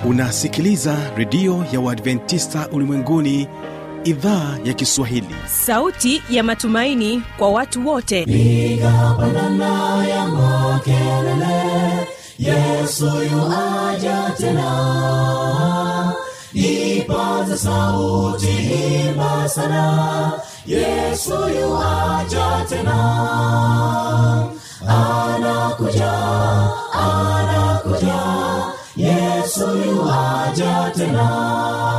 unasikiliza redio ya uadventista ulimwenguni idhaa ya kiswahili sauti ya matumaini kwa watu wote piga pandana ya makelele yesu yuaja tena ipaza sauti imba sana yesu yuaja tena anakuja anakuja yesu yuaja tena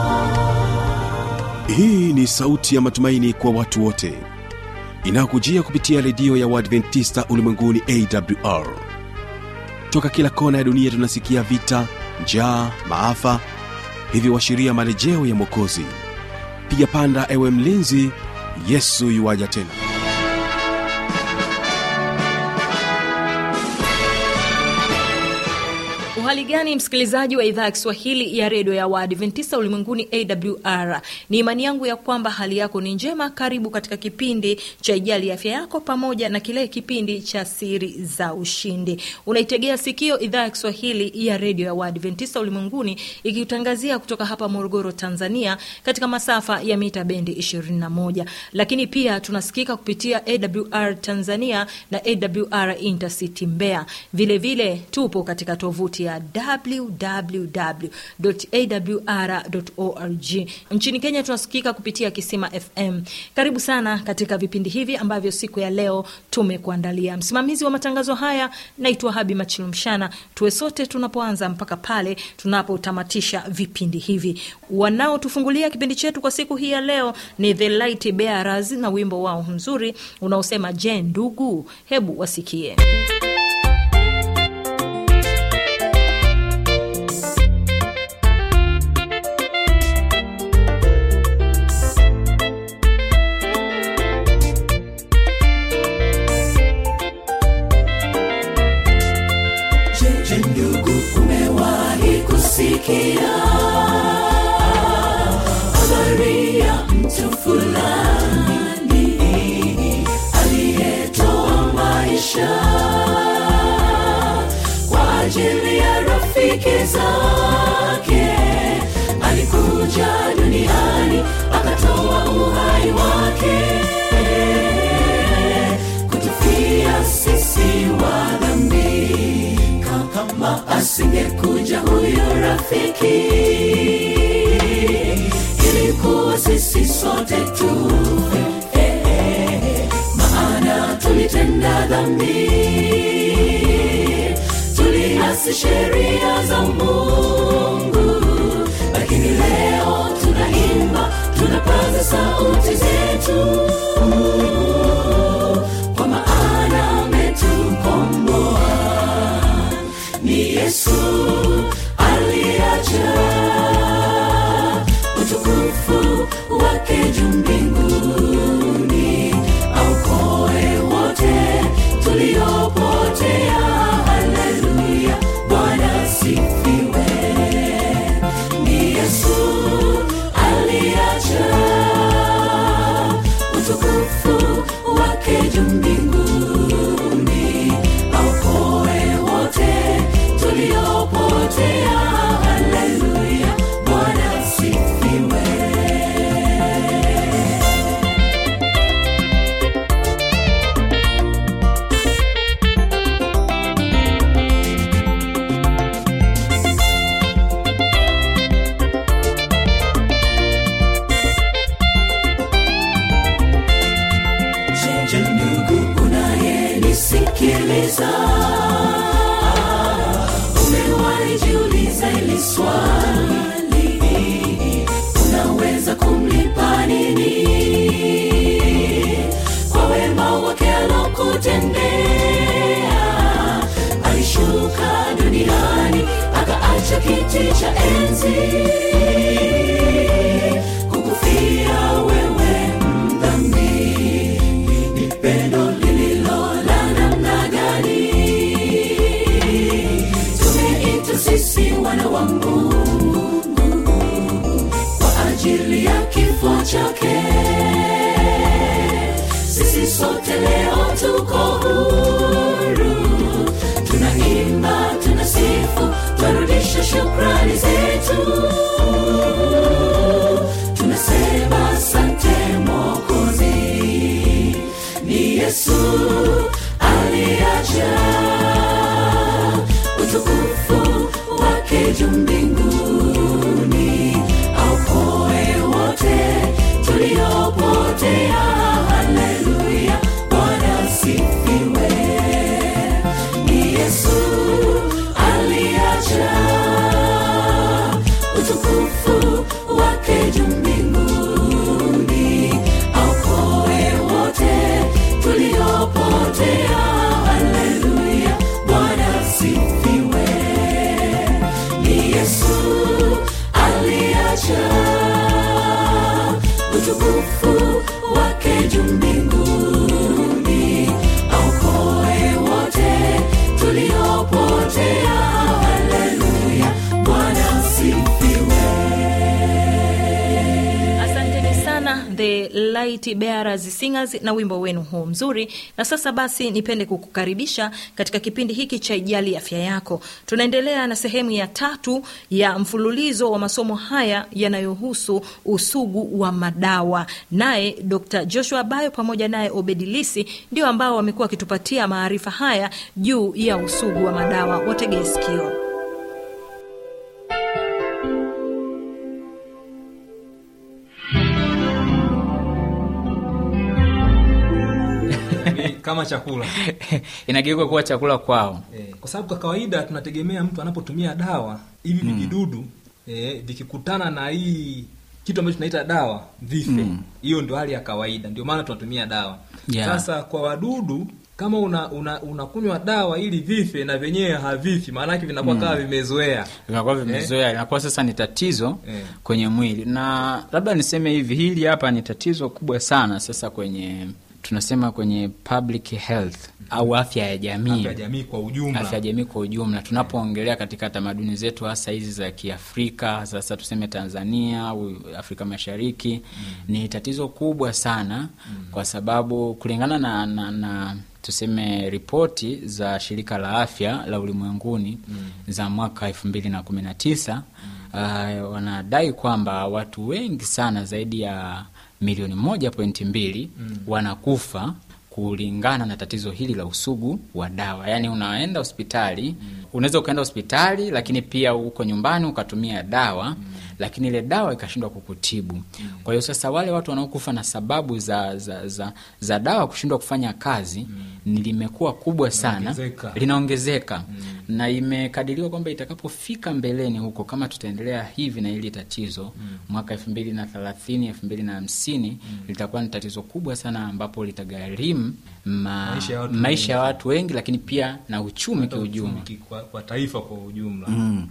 hii ni sauti ya matumaini kwa watu wote inayokujia kupitia redio ya uadventista ulimwenguni awr toka kila kona ya dunia tunasikia vita njaa maafa hivyo washiria marejeo ya mwokozi piga panda ewe mlinzi yesu yuwaja tena uhali gani msikilizaji wa idhaa ya kiswahili ya redio ya waadventista ulimwenguni awr ni imani yangu ya kwamba hali yako ni njema karibu katika kipindi cha ijali afya yako pamoja na kile kipindi cha siri za ushindi unaitegea sikio idhaa ya kiswahili ya redio ya waadventista ulimwenguni ikitangazia kutoka hapa morogoro tanzania katika masafa ya mita bendi 21 lakini pia tunasikika kupitia awr tanzania na awr intercity mbea vilevile vile, tupo katika tovuti ya www.awr.org. Nchini Kenya tunasikika kupitia Kisima FM. Karibu sana katika vipindi hivi ambavyo siku ya leo tumekuandalia. Msimamizi wa matangazo haya naitwa Habi Machilumshana. Tuwe sote tunapoanza mpaka pale tunapotamatisha vipindi hivi. Wanaotufungulia kipindi chetu kwa siku hii ya leo ni The Light Bearers na wimbo wao mzuri unaosema je, ndugu, hebu wasikie. Je, ndugu, umewahi kusikia habari ya mtu fulani aliyetoa maisha kwa ajili ya rafiki zake? Alikuja duniani akatoa uhai wake kutufia sisi wa dhambi kama asingekuja huyo rafiki ilikuwa sisi sote tufe eh, eh, maana tulitenda dhambi tuliasi sheria za mungu lakini leo tunaimba tunapaza sauti zetu kwa maana ametukomboa ni yesu aliacha utukufu wake juu mbinguni aukoe wote tuliopotea haleluya bwana sifiwe ni yesu aliacha utukufu wake juu mbinguni aukoe wote tuliopotea haleluya bwana sifiwe Je, ndugu unayenisikiliza, umewahi jiuliza hili swali, unaweza kumlipa nini kwa wema wake alokutendea? Alishuka duniani akaacha kiti cha enzi kukufia wewe mdhambi ni pendo lililo la namna gani tumeitwa sisi wana wa mungu kwa ajili ya kifo chake sisi sote leo tuko huru tunaimba tunasifu twarudisha shukrani zetu yesu aliacha utukufu wake juu mbinguni aokoe wote tuliopotea haleluya bwana sifiwe ni yesu aliacha utukufu wake juu mbinguni aokoe wote tuliopotea haleluya bwana sifiwe ni yesu aliacha utukufu wake juu mbinguni aokoe wote tuliopotea haleluya bwana sifiwe asanteni sana the light bearers singers na wimbo wenu huu mzuri na sasa basi nipende kukukaribisha katika kipindi hiki cha ijali afya yako tunaendelea na sehemu ya tatu ya mfululizo wa masomo haya yanayohusu usugu wa madawa naye dr joshua bayo pamoja naye obedilisi ndio ambao wamekuwa wakitupatia maarifa haya juu ya usugu wa madawa wategee sikio ni kama chakula inageuka kuwa chakula kwao eh, kwa sababu kwa kawaida tunategemea mtu anapotumia dawa hivi vijidudu eh, vikikutana na hii kitu ambacho tunaita dawa vife hiyo ndio hali ya kawaida ndio maana tunatumia dawa Yeah. sasa kwa wadudu kama una una unakunywa dawa ili vife na vyenyewe havifi maanake vinakuwa kama vimezoea vinakuwa vimezoea inakuwa sasa ni tatizo Eh. kwenye mwili na labda niseme hivi hili hapa ni tatizo kubwa sana sasa kwenye tunasema kwenye public health au afya ya jamii afya ya jamii kwa ujumla afya ya jamii kwa ujumla tunapoongelea katika tamaduni zetu hasa hizi za kiafrika sasa tuseme tanzania au afrika mashariki ni tatizo kubwa sana kwa sababu kulingana na, na, na tuseme ripoti za shirika la afya la ulimwenguni za mwaka elfu mbili na kumi na tisa uh, wanadai kwamba watu wengi sana zaidi ya milioni moja pointi mbili wanakufa kulingana na tatizo hili la usugu wa dawa yaani unaenda hospitali unaweza ukaenda hospitali lakini pia uko nyumbani ukatumia dawa lakini ile dawa ikashindwa kukutibu kwa hiyo sasa wale watu wanaokufa na sababu za za, za, za dawa kushindwa kufanya kazi ni limekuwa kubwa sana Linaongezeka. linaongezeka na imekadiriwa kwamba itakapofika mbeleni huko kama tutaendelea hivi na hili tatizo mwaka elfu mbili na thelathini elfu mbili na hamsini litakuwa ni tatizo kubwa sana ambapo litagharimu ma, Maisha ya watu maisha ya watu wengi lakini pia na uchumi Hata kiujumla uchumi ki- kwa, kwa taifa kwa ujumla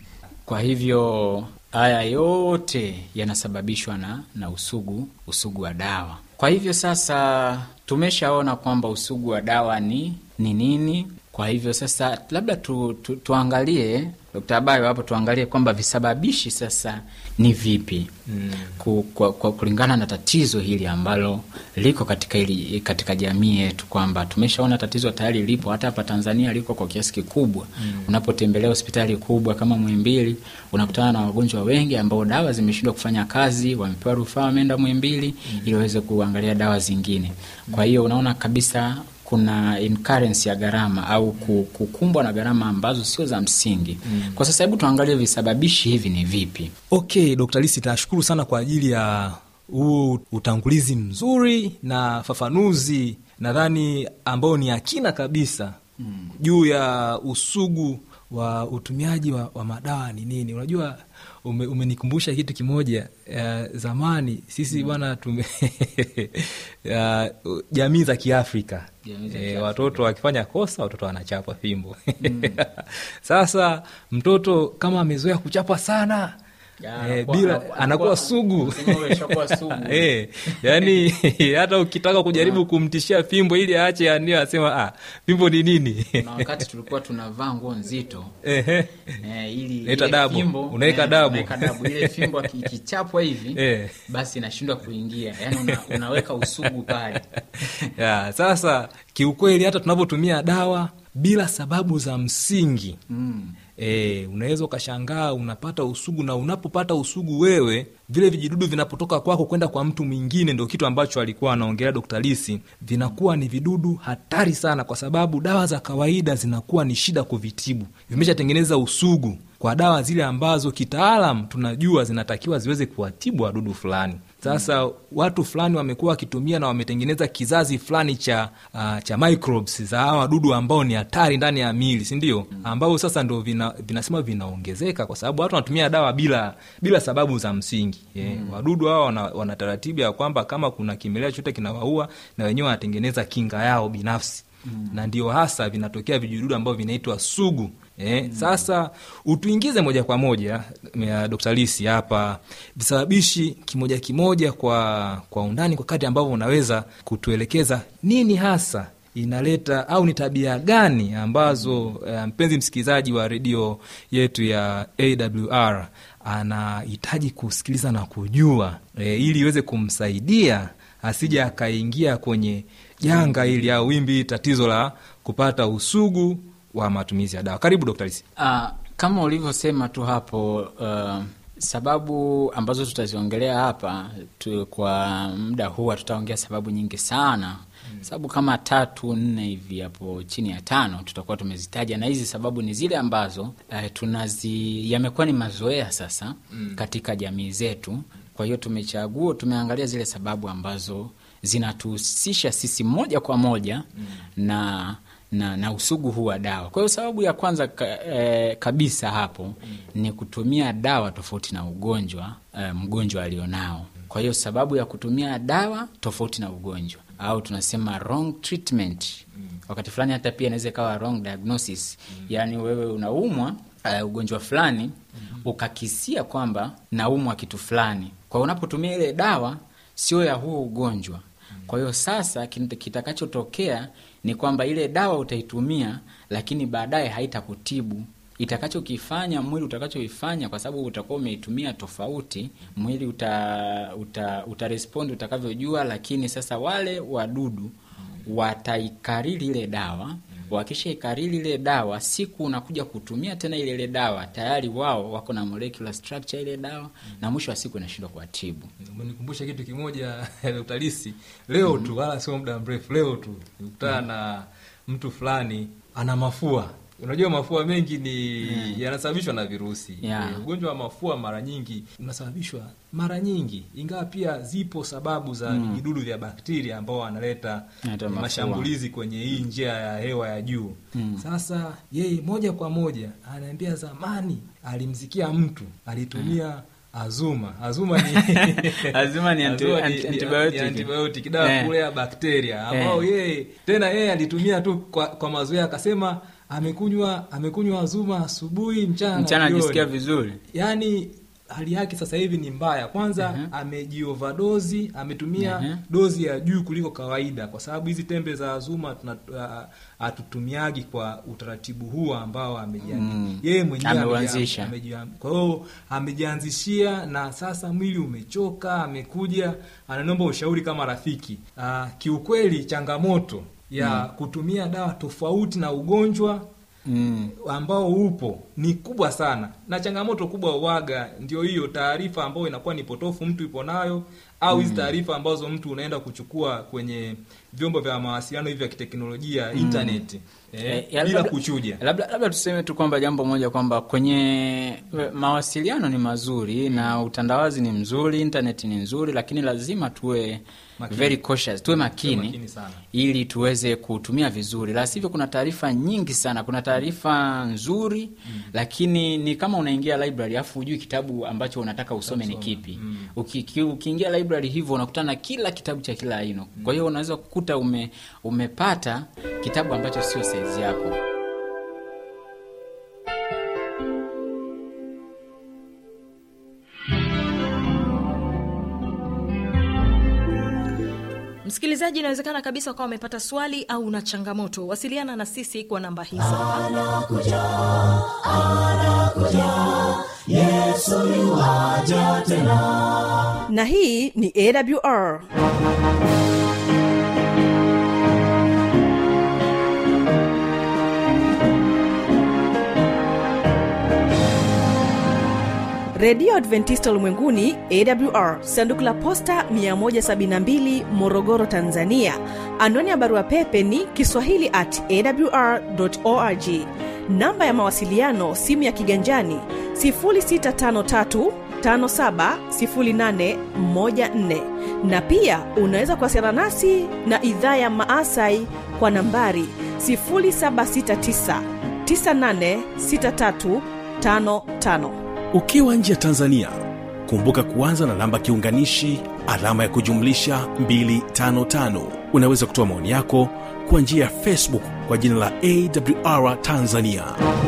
kwa hivyo haya yote yanasababishwa na, na usugu usugu wa dawa kwa hivyo sasa tumeshaona kwamba usugu wa dawa ni ni nini kwa hivyo sasa labda tu, tu, tuangalie Dkt. Abayo hapo tuangalie kwamba visababishi sasa ni vipi mm. ku, kwa, kwa, kulingana na tatizo hili ambalo liko katika, hili, katika jamii yetu kwamba tumeshaona tatizo tayari lipo hata hapa Tanzania liko kwa kiasi kikubwa mm. unapotembelea hospitali kubwa kama Muhimbili unakutana na wagonjwa wengi ambao dawa zimeshindwa kufanya kazi wamepewa rufaa wameenda Muhimbili mm. ili waweze kuangalia dawa zingine kwa hiyo unaona kabisa kuna incurrence ya gharama au ku- kukumbwa na gharama ambazo sio za msingi mm. kwa sasa hebu tuangalie visababishi hivi ni vipi okay dr lisi nashukuru sana kwa ajili ya huu utangulizi mzuri na fafanuzi nadhani ambao ni akina kabisa mm. juu ya usugu wa utumiaji wa, wa madawa ni nini unajua ume, umenikumbusha kitu kimoja uh, zamani sisi bwana tume uh, jamii za kiafrika Jamii za e, Kiafrika. watoto wakifanya kosa watoto wanachapwa fimbo sasa mtoto kama amezoea kuchapwa sana Ya, eh, anakuwa- bila anakuwa- anakuwa sugu Unasema wewe ushakuwa sugu. Eh, yani hata ukitaka kujaribu kumtishia fimbo ili aache anio asema ah, fimbo ni nini na wakati tulikuwa tunavaa nguo nzito Ehe. eh, ili Unaita ile dabu. fimbo, Unaweka eh, dabu. unaweka dabu ile fimbo aki- ikichapwa hivi Eh. basi inashindwa kuingia yani una, unaweka usugu pale ya, sasa kiukweli hata tunapotumia dawa bila sababu za msingi mm. E, unaweza ukashangaa unapata usugu, na unapopata usugu wewe, vile vijidudu vinapotoka kwako kwenda kwa mtu mwingine, ndio kitu ambacho alikuwa anaongelea Dr. Lisi, vinakuwa ni vidudu hatari sana, kwa sababu dawa za kawaida zinakuwa ni shida kuvitibu, vimeshatengeneza usugu kwa dawa zile ambazo kitaalam tunajua zinatakiwa ziweze kuwatibu wadudu fulani. Sasa watu fulani wamekuwa wakitumia na wametengeneza kizazi fulani cha uh, cha microbes za hawa wadudu ambao ni hatari ndani ya miili, si ndio? Ambao sasa ndo vina, vinasema vinaongezeka kwa sababu watu wanatumia dawa bila bila sababu za msingi. Yeah. Wadudu hawa wana, wana taratibu ya kwamba kama kuna kimelea chote kinawaua na wenyewe wanatengeneza kinga yao binafsi na ndio hasa vinatokea vijidudu ambavyo vinaitwa sugu. Eh, Sasa utuingize moja kwa moja ya Dr. Lisi hapa visababishi kimoja kimoja kwa kwa undani kwa kati ambavyo unaweza kutuelekeza nini hasa inaleta au ni tabia gani ambazo eh, mpenzi msikilizaji wa redio yetu ya AWR anahitaji kusikiliza na kujua eh, ili iweze kumsaidia asije akaingia kwenye janga hili au wimbi tatizo la kupata usugu wa matumizi ya dawa. Karibu Dr. Lisi. Ah, kama ulivyosema tu hapo uh, sababu ambazo tutaziongelea hapa tu, kwa muda huu tutaongea sababu nyingi sana mm. sababu kama tatu nne hivi hapo chini ya tano tutakuwa tumezitaja, na hizi sababu ni zile ambazo uh, tunazi yamekuwa ni mazoea sasa mm. katika jamii zetu. Kwa hiyo tumechagua, tumeangalia zile sababu ambazo zinatuhusisha sisi moja kwa moja mm. na na, na usugu huu wa dawa. Kwa hiyo sababu ya kwanza ka, eh, kabisa hapo mm. ni kutumia dawa tofauti na ugonjwa eh, mgonjwa alionao. Kwa hiyo sababu ya kutumia dawa tofauti na ugonjwa au tunasema wrong treatment mm. wakati fulani hata pia inaweza ikawa wrong diagnosis mm. yaani wewe unaumwa uh, ugonjwa fulani mm. ukakisia kwamba naumwa kitu fulani, kwa hiyo unapotumia ile dawa sio ya huo ugonjwa kwa hiyo sasa kitakachotokea ni kwamba ile dawa utaitumia, lakini baadaye haitakutibu. Itakachokifanya mwili utakachoifanya, kwa sababu utakuwa umeitumia tofauti, mwili uta, uta, utarespondi utakavyojua, lakini sasa wale wadudu wataikariri ile dawa wakisha ikariri ile dawa, siku unakuja kutumia tena ile ile dawa, tayari wao wako na molecular structure ile dawa mm. na mwisho wa siku inashindwa kuwatibu. Umenikumbusha kitu kimoja Dr. Lisi, leo mm. tu wala sio muda mrefu, leo tu nikutana mm. na mtu fulani ana mafua Unajua mafua mengi ni mm. yanasababishwa na virusi Yeah. E, ugonjwa wa mafua mara nyingi unasababishwa mara nyingi, ingawa pia zipo sababu za vijidudu vya bakteria ambao wanaleta Yanaleta eh, mafua. mashambulizi kwenye hii njia ya hewa ya juu. Sasa yeye moja kwa moja anaambia, zamani alimsikia mtu alitumia azuma. Azuma ni Azuma ni anti- Azuma anti- antibiotic. ni antibiotic, dawa Eh. kulea bakteria ambao Eh. yeye tena yeye alitumia tu kwa, kwa mazoea akasema amekunywa amekunywa azuma asubuhi, mchana na Mchana jioni. anajisikia vizuri. Yaani hali yake sasa hivi ni mbaya. Kwanza Mhm. amejiovadozi, ametumia Mhm. dozi ya juu kuliko kawaida, kwa sababu hizi tembe za azuma tuna- ah, hatutumiagi kwa utaratibu huu ambao amejiandika Mm. yeye mwenyewe Ameuanzisha. ameji- ameji- kwa hiyo amejianzishia, na sasa mwili umechoka, amekuja ananomba ushauri kama rafiki. Ah, kiukweli changamoto ya kutumia dawa tofauti na ugonjwa Mm. ambao upo ni kubwa sana, na changamoto kubwa uwaga ndio hiyo taarifa ambayo inakuwa ni potofu mtu ipo nayo, au hizi taarifa ambazo mtu unaenda kuchukua kwenye vyombo vya mawasiliano hivi vya kiteknolojia internet, eh, Eh, ya bila labda- kuchuja. Labda, labda tuseme tu kwamba jambo moja kwamba kwenye eh, mawasiliano ni mazuri na utandawazi ni mzuri, internet ni nzuri, lakini lazima tuwe Makini. very cautious, tuwe makini, makini sana. ili tuweze kutumia vizuri, la sivyo kuna taarifa nyingi sana. Kuna taarifa nzuri lakini ni kama unaingia library afu hujui kitabu ambacho unataka usome ni kipi. Uki- ki- Ukiingia library hivyo unakutana na kila kitabu cha kila aina, kwa hiyo unaweza kukuta ume, umepata kitabu ambacho sio saizi yako. Msikilizaji, inawezekana kabisa ukawa umepata swali au una changamoto. Wasiliana na sisi kwa namba hizo hapa. na hii ni awr redio adventista ulimwenguni awr sanduku la posta 172 morogoro tanzania anwani ya barua pepe ni kiswahili at awr org namba ya mawasiliano simu ya kiganjani 653 570814 na pia unaweza kuwasiliana nasi na idhaa ya maasai kwa nambari 769 986355 ukiwa nje ya tanzania kumbuka kuanza na namba kiunganishi alama ya kujumlisha 255 unaweza kutoa maoni yako kwa njia ya facebook kwa jina la awr tanzania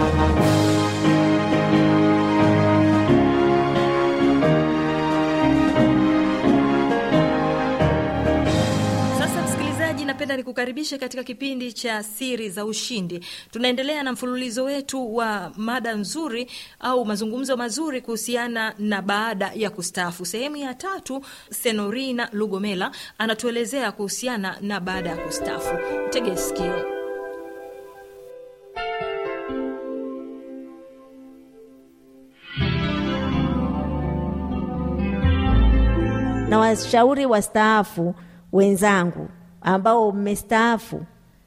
Sasa msikilizaji, napenda nikukaribishe katika kipindi cha siri za ushindi. Tunaendelea na mfululizo wetu wa mada nzuri au mazungumzo mazuri kuhusiana na baada ya kustaafu. Sehemu ya tatu, Senorina Lugomela anatuelezea kuhusiana na baada ya kustaafu. Tege sikio. na washauri wastaafu wenzangu ambao mmestaafu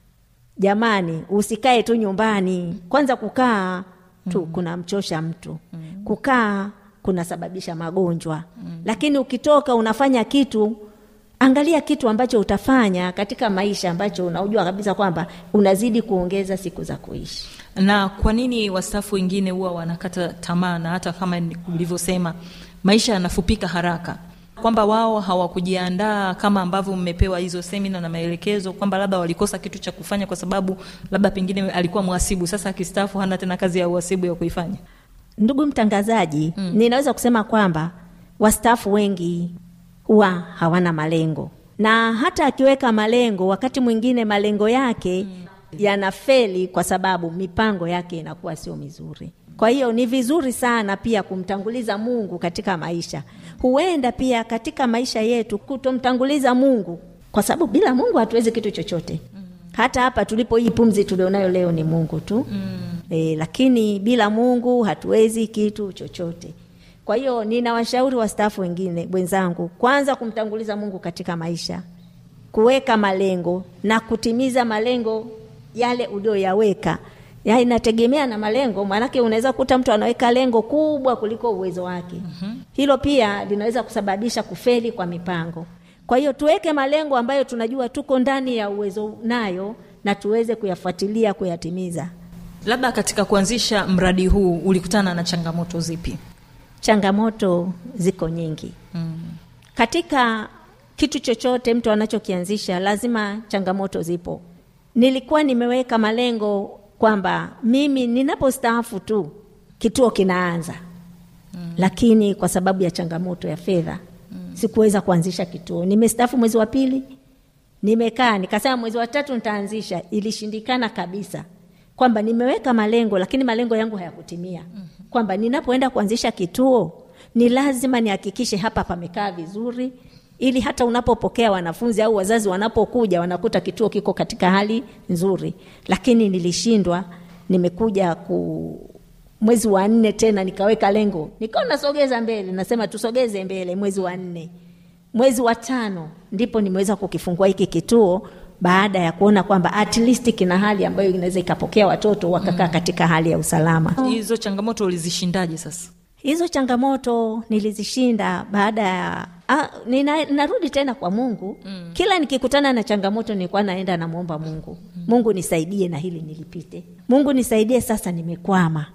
jamani usikae tu nyumbani kwanza kukaa tu mm. kunamchosha mtu mm. kukaa kunasababisha magonjwa mm. lakini ukitoka unafanya kitu angalia kitu ambacho utafanya katika maisha ambacho unaujua kabisa kwamba unazidi kuongeza siku za kuishi Na kwa nini wastaafu wengine huwa wanakata tamaa, na hata kama ni- ulivyosema maisha yanafupika haraka, kwamba wao hawakujiandaa kama ambavyo mmepewa hizo semina na maelekezo, kwamba labda walikosa kitu cha kufanya kwa sababu labda pengine alikuwa mhasibu, sasa akistaafu hana tena kazi ya uhasibu ya kuifanya. ndugu mtangazaji mm. ninaweza kusema kwamba wastaafu wengi huwa hawana malengo na hata akiweka malengo wakati mwingine malengo yake mm. yanafeli kwa sababu mipango yake inakuwa sio mizuri kwa hiyo ni vizuri sana pia kumtanguliza mungu katika maisha huenda pia katika maisha yetu kutomtanguliza mungu kwa sababu bila mungu hatuwezi kitu chochote hata hapa tulipo hii pumzi tulionayo leo ni mungu tu mm. e, lakini bila mungu hatuwezi kitu chochote kwa hiyo ninawashauri wastaafu wengine wenzangu kwanza kumtanguliza mungu katika maisha kuweka malengo na kutimiza malengo yale ulioyaweka ya inategemea na malengo maanake unaweza kukuta mtu anaweka lengo kubwa kuliko uwezo wake mm-hmm. hilo pia linaweza kusababisha kufeli kwa mipango kwa hiyo tuweke malengo ambayo tunajua tuko ndani ya uwezo nayo na tuweze kuyafuatilia kuyatimiza Labda katika kuanzisha mradi huu ulikutana na changamoto zipi? changamoto ziko nyingi mm. katika kitu chochote mtu anachokianzisha lazima changamoto zipo nilikuwa nimeweka malengo kwamba mimi ninapostaafu tu kituo kinaanza mm. lakini kwa sababu ya changamoto ya fedha mm. sikuweza kuanzisha kituo nimestaafu mwezi wa pili nimekaa nikasema mwezi wa tatu nitaanzisha ilishindikana kabisa kwamba nimeweka malengo lakini malengo yangu hayakutimia mm-hmm. kwamba ninapoenda kuanzisha kituo ni lazima nihakikishe hapa pamekaa vizuri ili hata unapopokea wanafunzi au wazazi wanapokuja wanakuta kituo kiko katika hali nzuri lakini nilishindwa nimekuja ku mwezi wa nne tena nikaweka lengo nikawa nasogeza mbele nasema tusogeze mbele mwezi wa nne mwezi wa tano ndipo nimeweza kukifungua hiki kituo baada ya kuona kwamba at least kina hali ambayo inaweza ikapokea watoto wakakaa katika hali ya usalama Hizo changamoto ulizishindaje sasa? hizo changamoto nilizishinda baada ya ah, nina, narudi tena kwa mungu mm. kila nikikutana na changamoto nilikuwa naenda namwomba mungu mm. mungu nisaidie na hili nilipite mungu nisaidie sasa nimekwama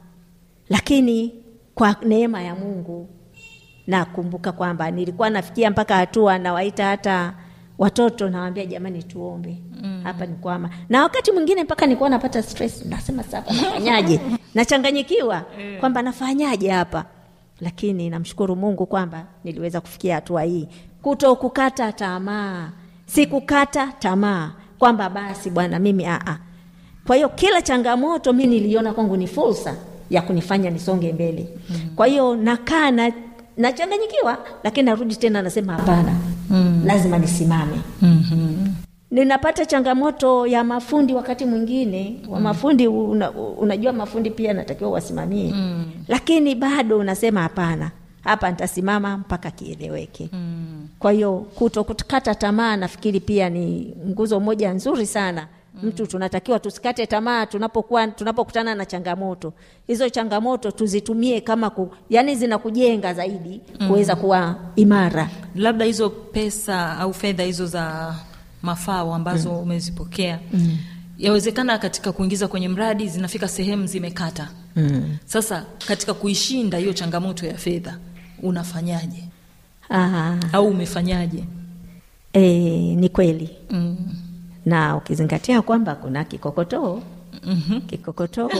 lakini kwa neema ya mungu nakumbuka kwamba nilikuwa nafikia mpaka hatua nawaita hata watoto nawambia jamani tuombe mm. hapa ni kwama na wakati mwingine mpaka nilikuwa napata stress nasema sasa nafanyaje nachanganyikiwa kwamba nafanyaje hapa lakini namshukuru mungu kwamba niliweza kufikia hatua hii kuto kukata tamaa sikukata tamaa kwamba basi bwana mimi aa kwa hiyo kila changamoto mi niliona kwangu ni fursa ya kunifanya nisonge mbele mm. kwa hiyo nakaa na nachanganyikiwa lakini narudi tena nasema hapana mm. lazima nisimame mm-hmm. ninapata changamoto ya mafundi wakati mwingine wa mafundi una, unajua mafundi pia natakiwa wasimamie mm. lakini bado unasema hapana hapa nitasimama mpaka kieleweke mm. kwa hiyo kuto kukata tamaa nafikiri pia ni nguzo moja nzuri sana mtu tunatakiwa tusikate tamaa tunapokuwa tunapokutana na changamoto hizo changamoto tuzitumie kama ku, yani zinakujenga zaidi kuweza kuwa imara labda hizo pesa au fedha hizo za mafao ambazo mm. umezipokea mm. yawezekana katika kuingiza kwenye mradi zinafika sehemu zimekata mm. sasa katika kuishinda hiyo changamoto ya fedha unafanyaje Aha. au umefanyaje E, ni kweli mm. na ukizingatia kwamba kuna kikokotoo mm-hmm. kikokotoo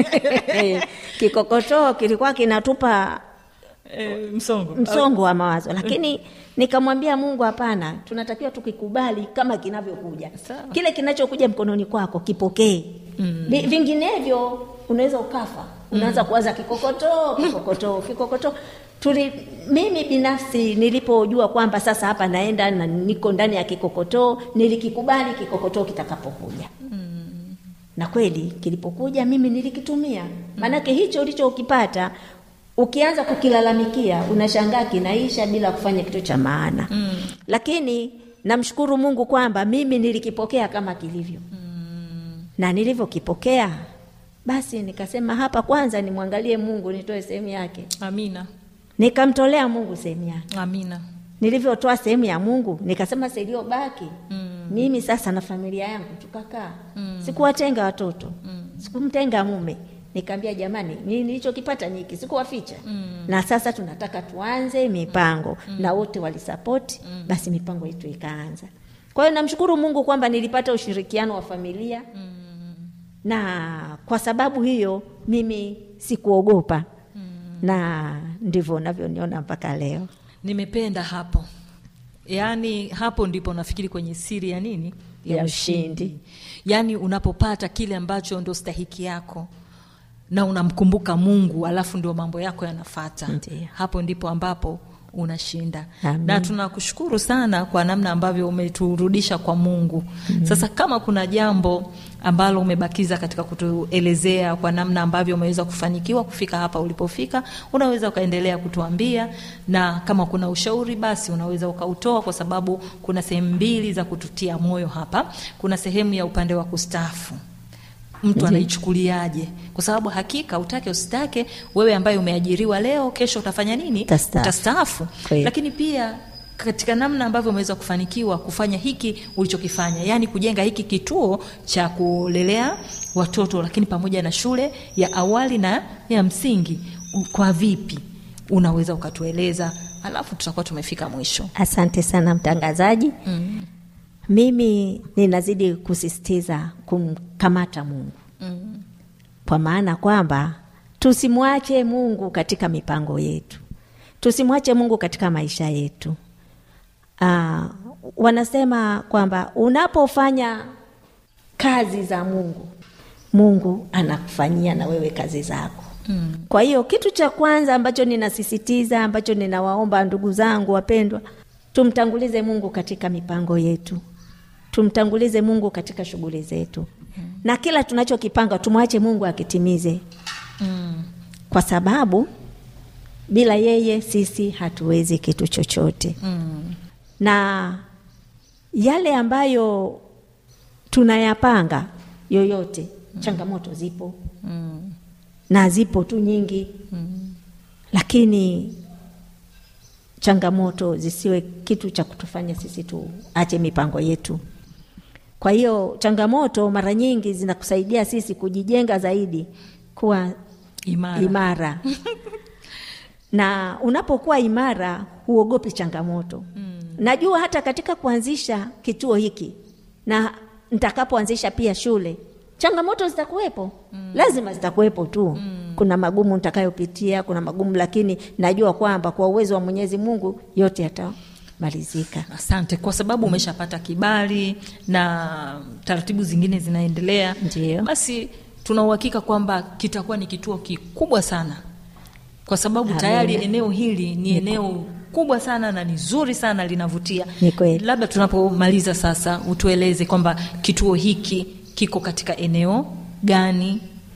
kikokotoo kilikuwa kinatupa e, msongo msongo wa mawazo lakini nikamwambia mungu hapana tunatakiwa tukikubali kama kinavyokuja Sawa. kile kinachokuja mkononi kwako kipokee mm. vinginevyo unaweza ukafa unaanza kuwaza kikokotoo kikokotoo kikokotoo Tuli, mimi binafsi nilipojua kwamba sasa hapa naenda na niko ndani ya kikokotoo nilikikubali kikokotoo kitakapokuja na kweli kilipokuja mimi nilikitumia maanake hicho ulichokipata ukianza kukilalamikia unashangaa kinaisha bila kufanya kitu cha maana mm. lakini namshukuru mungu kwamba mimi nilikipokea kama kilivyo mm. na nilivyokipokea basi nikasema hapa kwanza nimwangalie mungu nitoe sehemu yake amina nikamtolea mungu sehemu yake amina nilivyotoa sehemu ya mungu nikasema siliobaki mm. mimi sasa na familia yangu tukakaa mm. sikuwatenga watoto mm. sikumtenga mume nikaambia jamani mimi nilichokipata niki sikuwaficha mm. na sasa tunataka tuanze mipango mm. na wote walisapoti mm. basi mipango yetu ikaanza kwa hiyo namshukuru mungu kwamba nilipata ushirikiano wa familia mm. na kwa sababu hiyo mimi sikuogopa mm. na ndivyo unavyoniona mpaka leo nimependa hapo yaani hapo ndipo nafikiri kwenye siri ya nini Ya ushindi. yaani unapopata kile ambacho ndo stahiki yako na unamkumbuka mungu alafu ndio mambo yako yanafata Ndiyo. hapo ndipo ambapo unashinda Amen. na tunakushukuru sana kwa namna ambavyo umeturudisha kwa mungu mm. sasa kama kuna jambo ambalo umebakiza katika kutuelezea kwa namna ambavyo umeweza kufanikiwa kufika hapa ulipofika unaweza ukaendelea kutuambia na kama kuna ushauri basi unaweza ukautoa kwa sababu kuna sehemu mbili za kututia moyo hapa kuna sehemu ya upande wa kustaafu mtu anaichukuliaje kwa sababu hakika utake usitake wewe ambaye umeajiriwa leo kesho utafanya nini Utastaafu. utastaafu Kweli. lakini pia katika namna ambavyo umeweza kufanikiwa kufanya hiki ulichokifanya yaani kujenga hiki kituo cha kulelea watoto lakini pamoja na shule ya awali na ya msingi u- kwa vipi unaweza ukatueleza alafu tutakuwa tumefika mwisho asante sana mtangazaji mm. mimi ninazidi kusisitiza kumkamata mungu mm. kwa maana kwamba tusimwache mungu katika mipango yetu tusimwache mungu katika maisha yetu Aa, wanasema kwamba unapofanya kazi za mungu mungu anakufanyia na wewe kazi zako mm. kwa hiyo kitu cha kwanza ambacho ninasisitiza ambacho ninawaomba ndugu zangu wapendwa tumtangulize mungu katika mipango yetu tumtangulize mungu katika shughuli zetu mm. na kila tunachokipanga tumwache mungu akitimize mm. kwa sababu bila yeye sisi hatuwezi kitu chochote Mm. na yale ambayo tunayapanga yoyote changamoto zipo Mm. na zipo tu nyingi Mm. lakini changamoto zisiwe kitu cha kutufanya sisi tuache mipango yetu kwa hiyo changamoto mara nyingi zinakusaidia sisi kujijenga zaidi kuwa Imara. imara na unapokuwa imara huogopi changamoto mm. najua hata katika kuanzisha kituo hiki na nitakapoanzisha pia shule changamoto zitakuwepo mm. lazima zitakuwepo tu mm. kuna magumu nitakayopitia kuna magumu lakini najua kwamba kwa uwezo wa mwenyezi mungu yote yatamalizika asante kwa sababu umeshapata kibali na taratibu zingine zinaendelea Ndiyo. basi tuna uhakika kwamba kitakuwa ni kituo kikubwa sana kwa sababu Amina. tayari eneo hili ni eneo kubwa sana na ni zuri sana linavutia Ni kweli. labda tunapomaliza sasa utueleze kwamba kituo hiki kiko katika eneo gani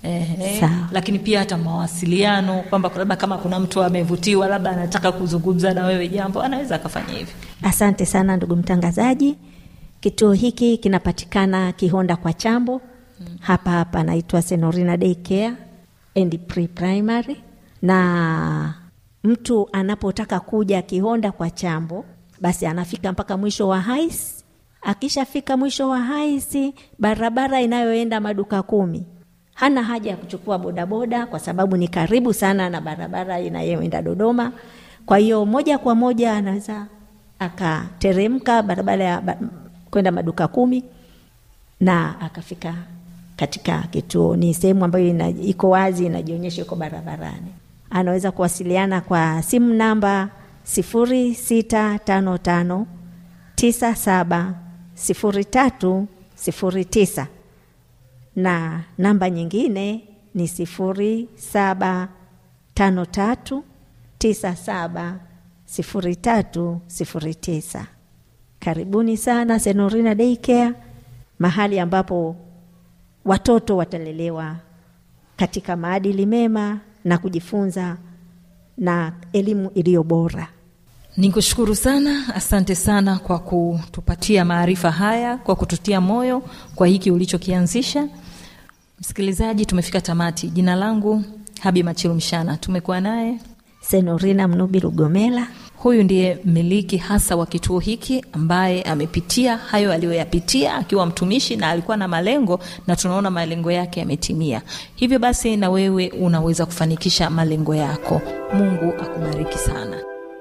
Ehe. Sawa. lakini pia hata mawasiliano kwamba labda kama kuna mtu amevutiwa labda anataka kuzungumza na wewe jambo anaweza akafanya hivi Asante sana ndugu mtangazaji. Kituo hiki kinapatikana Kihonda kwa Chambo, hapa hapa naitwa Senorina Day Care and Pre Primary, na mtu anapotaka kuja Kihonda kwa Chambo basi anafika mpaka mwisho wa hais. Akishafika mwisho wa haisi, barabara inayoenda maduka kumi, hana haja ya kuchukua bodaboda kwa sababu ni karibu sana na barabara inayoenda Dodoma. Kwa hiyo moja kwa moja anaweza akateremka barabara ya ba, kwenda maduka kumi na akafika katika kituo. Ni sehemu ambayo ina, iko wazi, inajionyesha iko barabarani. Anaweza kuwasiliana kwa simu namba sifuri sita tano tano tisa saba sifuri tatu sifuri tisa na namba nyingine ni sifuri saba tano tatu tisa saba sifuri tatu sifuri tisa. Karibuni sana Senorina Daycare, mahali ambapo watoto watalelewa katika maadili mema na kujifunza na elimu iliyo bora. Nikushukuru sana, asante sana kwa kutupatia maarifa haya, kwa kututia moyo kwa hiki ulichokianzisha. Msikilizaji, tumefika tamati. Jina langu Habi Machilu Mshana, tumekuwa naye Senorina Mnubi Lugomela. Huyu ndiye mmiliki hasa wa kituo hiki ambaye amepitia hayo aliyoyapitia akiwa mtumishi na alikuwa na malengo, na tunaona malengo yake yametimia. Hivyo basi, na wewe unaweza kufanikisha malengo yako. Mungu akubariki sana.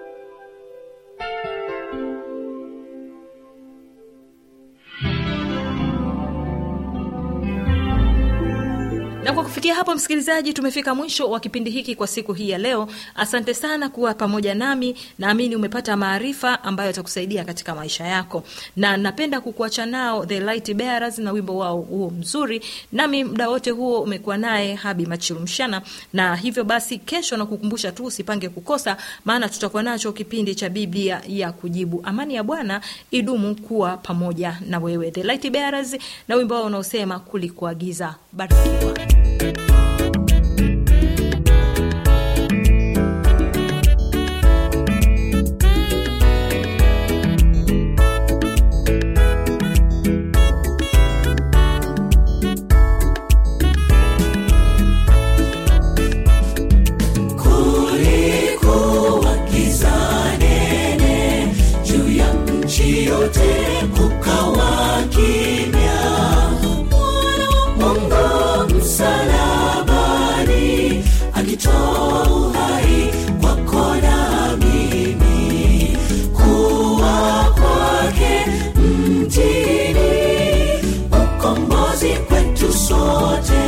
na kwa kufikia hapo msikilizaji tumefika mwisho wa kipindi hiki kwa siku hii ya leo asante sana kuwa pamoja nami naamini umepata maarifa ambayo yatakusaidia katika maisha yako na napenda kukuacha nao the light bearers na wimbo wao huo mzuri nami muda wote huo umekuwa naye habi machilumshana na hivyo basi kesho na kukumbusha tu usipange kukosa maana tutakuwa nacho kipindi cha biblia ya kujibu amani ya bwana idumu kuwa pamoja na wewe the light bearers na wimbo wao unaosema kulikuagiza barikiwa kulikuwa giza nene juu ya nchi yote kukawa kimya mwana wa mungu msalabani akitoa uhai kwako na mimi kuwa kwake mtini ukombozi kwetu sote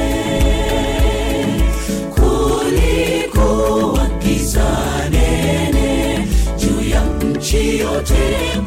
kulikuwa giza nene juu ya nchi yote